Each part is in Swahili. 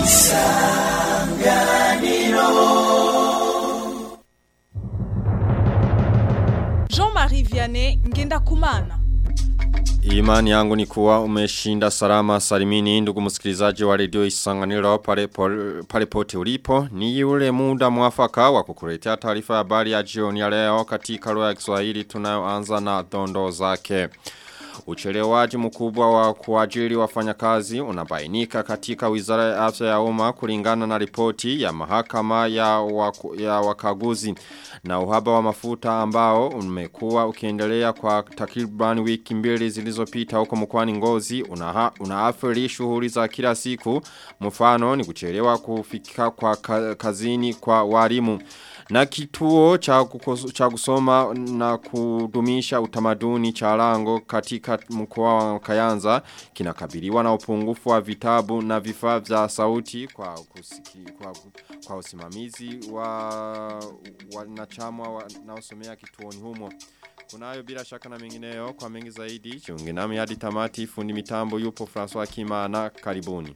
Jean-Marie Vianney Ngenda Kumana. Imani yangu ni kuwa umeshinda salama salimini ndugu msikilizaji wa redio isanganiro pale, pole- pale pote ulipo. Ni yule muda mwafaka wa kukuletea taarifa ya habari ya jioni ya leo katika lugha ya Kiswahili tunayoanza na dondo zake. Uchelewaji mkubwa wa kuajiri wafanyakazi unabainika katika wizara ya afya ya umma kulingana na ripoti ya mahakama ya, waku, ya wakaguzi na uhaba wa mafuta ambao umekuwa ukiendelea kwa takriban wiki mbili zilizopita huko mkoani Ngozi unaha, unaathiri shughuli za kila siku mfano ni kuchelewa kufika kwa ka- kazini kwa walimu na kituo cha, kukos, cha kusoma na kudumisha utamaduni cha lango katika mkoa wa Kayanza kinakabiliwa na upungufu wa vitabu na vifaa vya sauti kwa, kusiki, kwa, kwa usimamizi wa wanachama wanaosomea kituoni humo. Kunayo bila shaka na mengineyo kwa mengi zaidi. Chungi nami hadi tamati fundi mitambo yupo François Kimana karibuni.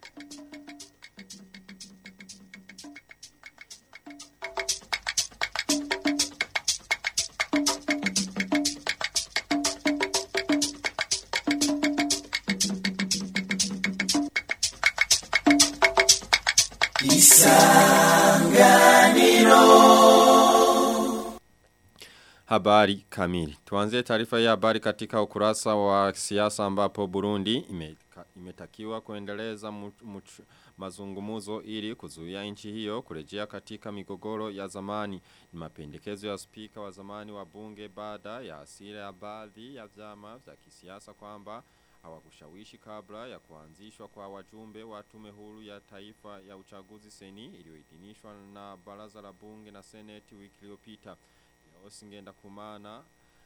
Habari kamili. Tuanze taarifa ya habari katika ukurasa wa siasa ambapo Burundi ime, imetakiwa kuendeleza much, much, mazungumuzo ili kuzuia nchi hiyo kurejea katika migogoro ya zamani. Ni mapendekezo ya spika wa zamani wa bunge baada ya asira ya baadhi ya vyama vya kisiasa kwamba hawakushawishi kabla ya kuanzishwa kwa wajumbe wa tume huru ya taifa ya uchaguzi seni iliyoidhinishwa na baraza la bunge na seneti wiki iliyopita. Leosi ngenda kumana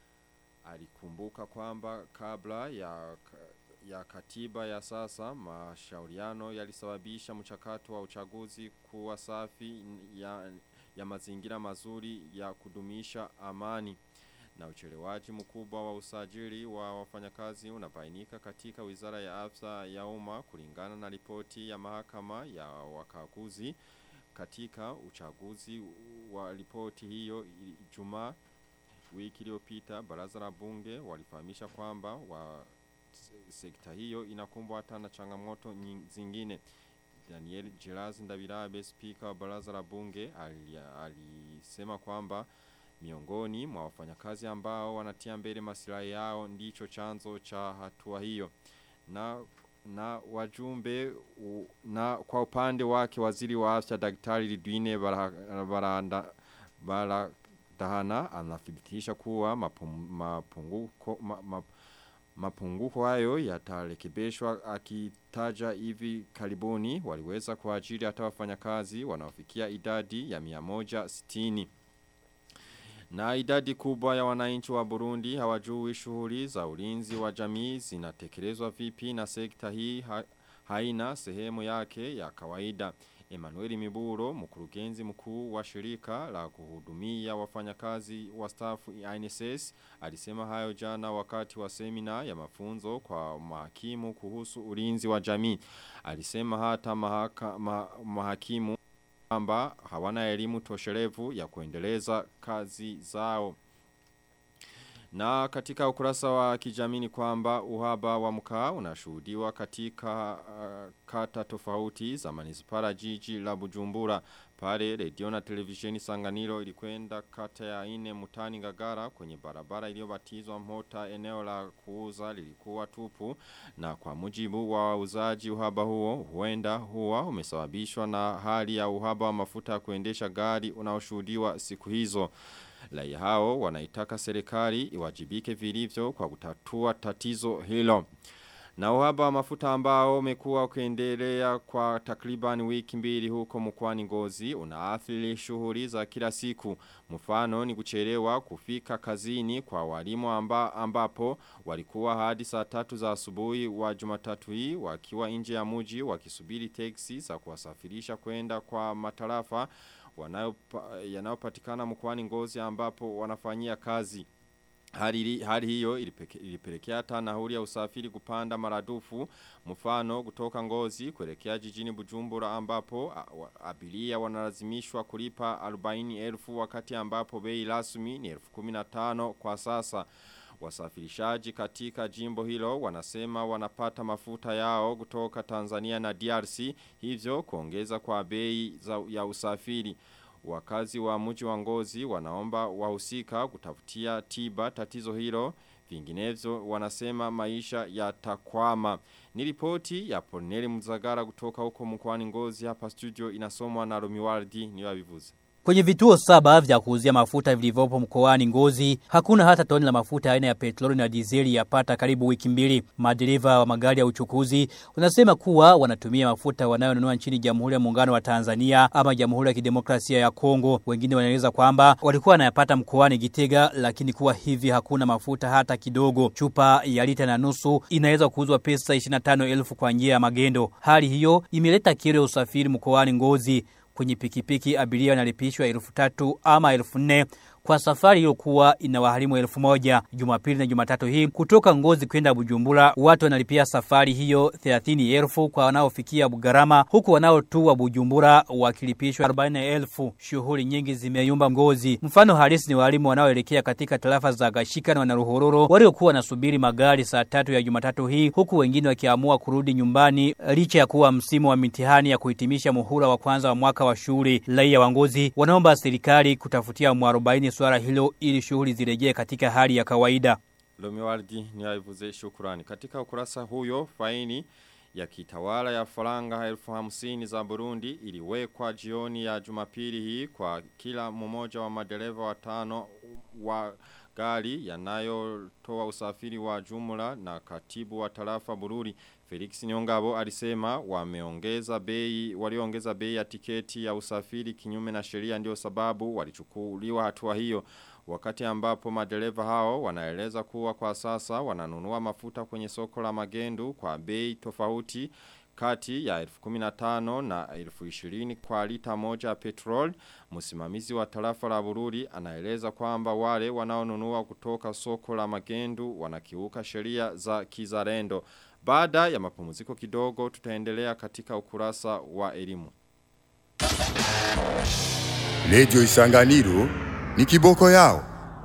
alikumbuka kwamba kabla ya ya katiba ya sasa mashauriano yalisababisha mchakato wa uchaguzi kuwa safi ya, ya mazingira mazuri ya kudumisha amani na uchelewaji mkubwa wa usajili wa wafanyakazi unabainika katika wizara ya afya ya umma kulingana na ripoti ya mahakama ya wakaguzi katika uchaguzi wa ripoti hiyo Ijumaa wiki iliyopita baraza la bunge walifahamisha kwamba wa sekta hiyo inakumbwa hata na changamoto zingine Daniel Gerazi Ndabirabe spika wa baraza la bunge alisema kwamba miongoni mwa wafanyakazi ambao wanatia mbele masilahi yao ndicho chanzo cha hatua hiyo na na wajumbe u, na kwa upande wake waziri wa afya daktari Lidwine baranda bara dahana anathibitisha kuwa mapunguko ma, ma, mapunguko hayo yatarekebishwa akitaja hivi karibuni waliweza kuajiri hata wafanyakazi wanaofikia idadi ya 160 na idadi kubwa ya wananchi wa Burundi hawajui shughuli za ulinzi wa jamii zinatekelezwa vipi na sekta hii ha, haina sehemu yake ya kawaida. Emmanuel Miburo, mkurugenzi mkuu wa shirika la kuhudumia wafanyakazi wa staff INSS, alisema hayo jana wakati wa semina ya mafunzo kwa mahakimu kuhusu ulinzi wa jamii. Alisema hata mahaka, ma, mahakimu kwamba hawana elimu tosherevu ya kuendeleza kazi zao. Na katika ukurasa wa kijamii kwamba uhaba wa mkaa unashuhudiwa katika uh, kata tofauti za manispara jiji la Bujumbura. Pale redio na televisheni Sanganiro ilikwenda kata ya ine Mutani Ngagara kwenye barabara iliyobatizwa mota eneo la kuuza lilikuwa tupu na kwa mujibu wa wauzaji uhaba huo huenda huwa umesababishwa na hali ya uhaba wa mafuta ya kuendesha gari unaoshuhudiwa siku hizo. Raia hao wanaitaka serikali iwajibike vilivyo kwa kutatua tatizo hilo. Na uhaba wa mafuta ambao umekuwa ukiendelea kwa takriban wiki mbili huko mkoani Ngozi unaathiri shughuli za kila siku. Mfano ni kuchelewa kufika kazini kwa walimu amba, ambapo walikuwa hadi saa tatu za asubuhi wa Jumatatu hii wakiwa nje ya mji wakisubiri teksi za kuwasafirisha kwenda kwa matarafa yanayopatikana mkoani Ngozi ambapo wanafanyia kazi. Hali, hali hiyo ilipelekea hata nauli ya usafiri kupanda maradufu mfano kutoka ngozi kuelekea jijini Bujumbura ambapo abiria wanalazimishwa kulipa 40,000 wakati ambapo bei rasmi ni 15,000 kwa sasa. Wasafirishaji katika jimbo hilo wanasema wanapata mafuta yao kutoka Tanzania na DRC hivyo kuongeza kwa bei za, ya usafiri. Wakazi wa mji wa ngozi wanaomba wahusika kutafutia tiba tatizo hilo vinginevyo wanasema maisha yatakwama. Ni ripoti ya Poneli Mzagara kutoka huko mkoani ngozi hapa studio inasomwa na Romiwardi niwabivuze. Kwenye vituo saba vya kuuzia mafuta vilivyopo mkoani Ngozi, hakuna hata toni la mafuta aina ya petroli na dizeli yapata karibu wiki mbili. Madereva wa magari ya uchukuzi wanasema kuwa wanatumia mafuta wanayonunua nchini Jamhuri ya Muungano wa Tanzania ama Jamhuri ya Kidemokrasia ya Kongo. Wengine wanaeleza kwamba walikuwa wanayapata mkoani Gitega, lakini kuwa hivi hakuna mafuta hata kidogo. Chupa ya lita na nusu inaweza kuuzwa pesa 25,000 kwa njia ya magendo. Hali hiyo imeleta kero ya usafiri mkoani Ngozi kwenye pikipiki abiria wanalipishwa elfu tatu ama elfu nne kwa safari iliyokuwa inawaharimu elfu moja Jumapili na Jumatatu hii kutoka Ngozi kwenda Bujumbura watu wanalipia safari hiyo 30 elfu kwa wanaofikia Bugarama huku wanaotua Bujumbura wakilipishwa 40 elfu shughuli nyingi zimeyumba Ngozi mfano halisi ni walimu wanaoelekea katika tarafa za Gashika na Wanaruhororo waliokuwa wanasubiri magari saa tatu ya Jumatatu hii huku wengine wakiamua kurudi nyumbani licha ya kuwa msimu wa mitihani ya kuhitimisha muhula wa kwanza wa mwaka wa shule raia wa Ngozi wanaomba serikali kutafutia mwarobaini swala hilo ili shughuli zirejee katika hali ya kawaida. Lomiwardi ni aivuze shukurani. Katika ukurasa huyo faini ya kitawala ya faranga elfu hamsini za Burundi iliwekwa jioni ya jumapili hii kwa kila mmoja wa madereva watano wa gari yanayotoa usafiri wa jumla na katibu wa tarafa Bururi Felix Nyongabo alisema wameongeza bei waliongeza bei ya tiketi ya usafiri kinyume na sheria ndio sababu walichukuliwa hatua hiyo wakati ambapo madereva hao wanaeleza kuwa kwa sasa wananunua mafuta kwenye soko la magendu kwa bei tofauti kati ya 15 na 20 kwa lita moja ya petrol. Msimamizi wa tarafa la Bururi anaeleza kwamba wale wanaonunua kutoka soko la magendu wanakiuka sheria za kizarendo. Baada ya mapumziko kidogo tutaendelea katika ukurasa wa elimu. Lejo Isanganiro ni kiboko yao.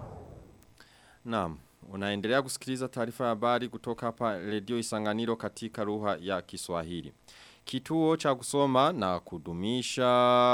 Naam, unaendelea kusikiliza taarifa ya habari kutoka hapa Radio Isanganiro katika lugha ya Kiswahili. Kituo cha kusoma na kudumisha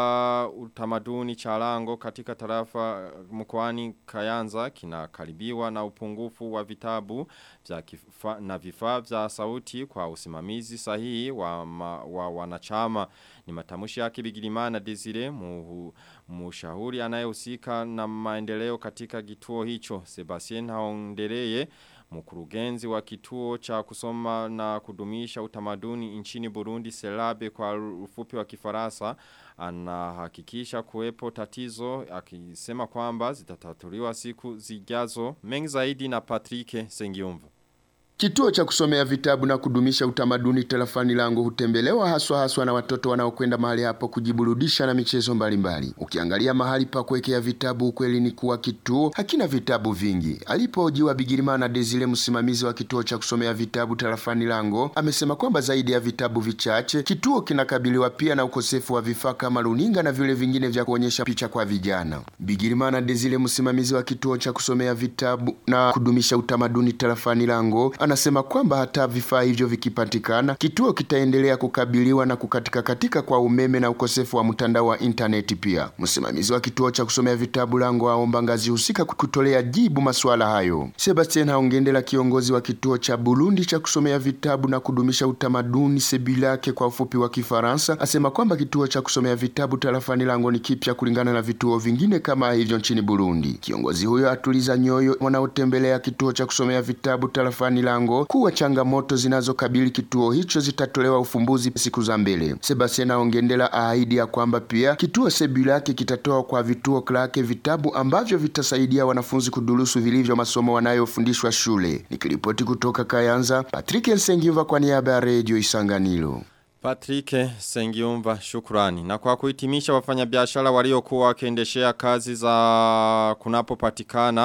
utamaduni cha lango katika tarafa mkoani Kayanza kinakaribiwa na upungufu wa vitabu vya kifa, na vifaa vya sauti kwa usimamizi sahihi wa, ma, wa wanachama. Ni matamushi yake Bigirimana Desire muhu, mushauri anayehusika na maendeleo katika kituo hicho. Sebastien Haondereye Mkurugenzi wa kituo cha kusoma na kudumisha utamaduni nchini Burundi Selabe kwa ufupi wa kifarasa anahakikisha kuwepo tatizo akisema kwamba zitatatuliwa siku zijazo mengi zaidi na Patrick Sengiumvu. Kituo cha kusomea vitabu na kudumisha utamaduni telefani langu hutembelewa haswa haswa na watoto wanaokwenda mahali hapo kujiburudisha na michezo mbalimbali. Ukiangalia mahali pa kuwekea vitabu, ukweli ni kuwa kituo hakina vitabu vingi. Alipohojiwa Bigirimana Desire, msimamizi wa kituo cha kusomea vitabu telefani lango, amesema kwamba zaidi ya vitabu vichache, kituo kinakabiliwa pia na ukosefu wa vifaa kama runinga na vile vingine vya kuonyesha picha kwa vijana. Bigirimana Desire, msimamizi wa kituo cha kusomea vitabu na kudumisha utamaduni telefani lango, anasema kwamba hata vifaa hivyo vikipatikana, kituo kitaendelea kukabiliwa na kukatika katika kwa umeme na ukosefu wa mtandao wa intaneti. Pia msimamizi wa kituo cha kusomea vitabu lango aomba ngazi husika kutolea jibu masuala hayo. Sebastien Haongendela, kiongozi wa kituo cha Burundi cha kusomea vitabu na kudumisha utamaduni Sebilake kwa ufupi wa Kifaransa, asema kwamba kituo cha kusomea vitabu tarafani lango ni kipya kulingana na vituo vingine kama hivyo nchini Burundi. Kiongozi huyo atuliza nyoyo wanaotembelea kituo cha kusomea vitabu tarafani lango kuwa changamoto zinazokabili kituo hicho zitatolewa ufumbuzi siku za mbele. Sebastian Aongendela ahidi ya kwamba pia kituo Sebulake kitatoa kwa vituo klake vitabu ambavyo vitasaidia wanafunzi kudurusu vilivyo masomo wanayofundishwa shule. Nikiripoti kutoka Kayanza, Patrick Nsengiva kwa niaba ya Radio Isanganiro. Patrick Sengiumva shukrani. Na kwa kuhitimisha wafanyabiashara waliokuwa wakiendeshea kazi za kunapopatikana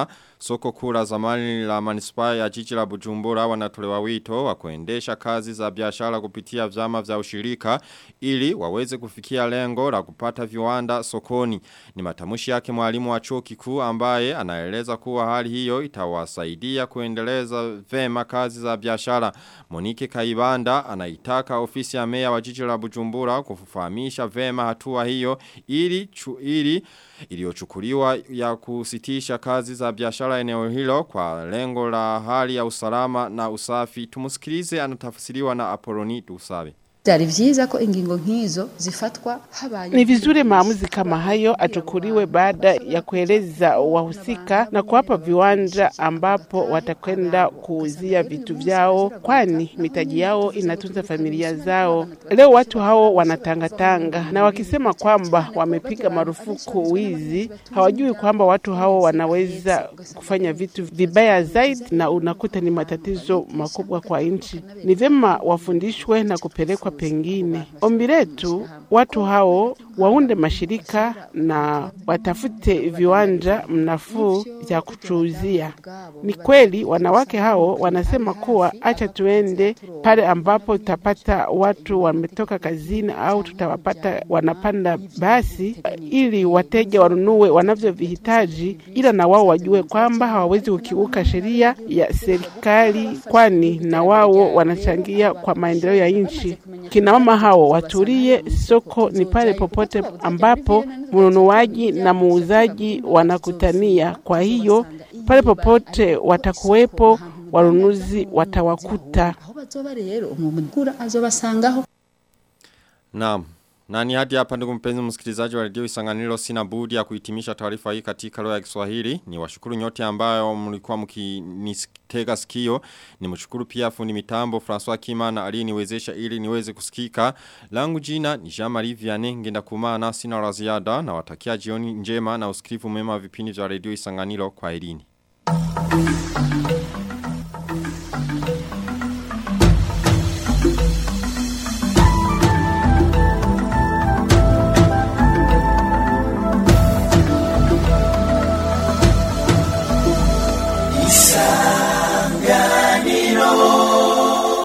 soko kula zamani la manispaa ya jiji la Bujumbura wanatolewa wito wa kuendesha kazi za biashara kupitia vyama vya ushirika ili waweze kufikia lengo la kupata viwanda sokoni. Ni matamushi yake mwalimu wa chuo kikuu ambaye anaeleza kuwa hali hiyo itawasaidia kuendeleza vema kazi za biashara. Monike Kaibanda anaitaka ofisi ya meya wa jiji la Bujumbura kufahamisha vema hatua hiyo ili chu, ili iliyochukuliwa ya kusitisha kazi za biashara eneo hilo kwa lengo la hali ya usalama na usafi. Tumusikilize anatafsiriwa na Apoloni Dusabe. Byari vyiza ko ingingo nk'izo zifatwa habaye Ni vizuri maamuzi kama hayo achukuliwe baada ya kueleza wahusika na kuwapa viwanja ambapo watakwenda kuuzia vitu vyao, kwani mitaji yao inatunza familia zao. Leo watu hao wanatangatanga na wakisema kwamba wamepiga marufuku wizi, hawajui kwamba watu hao wanaweza kufanya vitu vibaya zaidi, na unakuta ni matatizo makubwa kwa nchi. Ni vyema wafundishwe na kupelekwa pengine. Ombi letu watu hao waunde mashirika na watafute viwanja mnafuu vya kuchuuzia. Ni kweli wanawake hao wanasema kuwa acha tuende pale ambapo tutapata watu wametoka kazini au tutawapata wanapanda basi, ili wateja wanunue wanavyovihitaji, ila na wao wajue kwamba hawawezi kukiuka sheria ya serikali, kwani na wao wanachangia kwa maendeleo ya nchi. Kina mama hao watulie, soko ni pale popote ambapo mnunuaji na muuzaji wanakutania. Kwa hiyo pale popote watakuwepo, wanunuzi watawakuta. aho bazoba rero umugura azobasangaho Naam. Nani hadi hapa ndugu mpenzi msikilizaji wa redio Isanganiro sina budi ya kuhitimisha taarifa hii katika lugha ya Kiswahili. Ni washukuru nyote ambayo mlikuwa mkinitega sikio. Ni mshukuru pia fundi mitambo François Kimana aliyeniwezesha ili niweze kusikika. Langu jina ni Jean-Marie Vianney ngenda kumana sina la ziada na watakia jioni njema na usikivu mema vipindi vya redio Isanganiro kwa elini.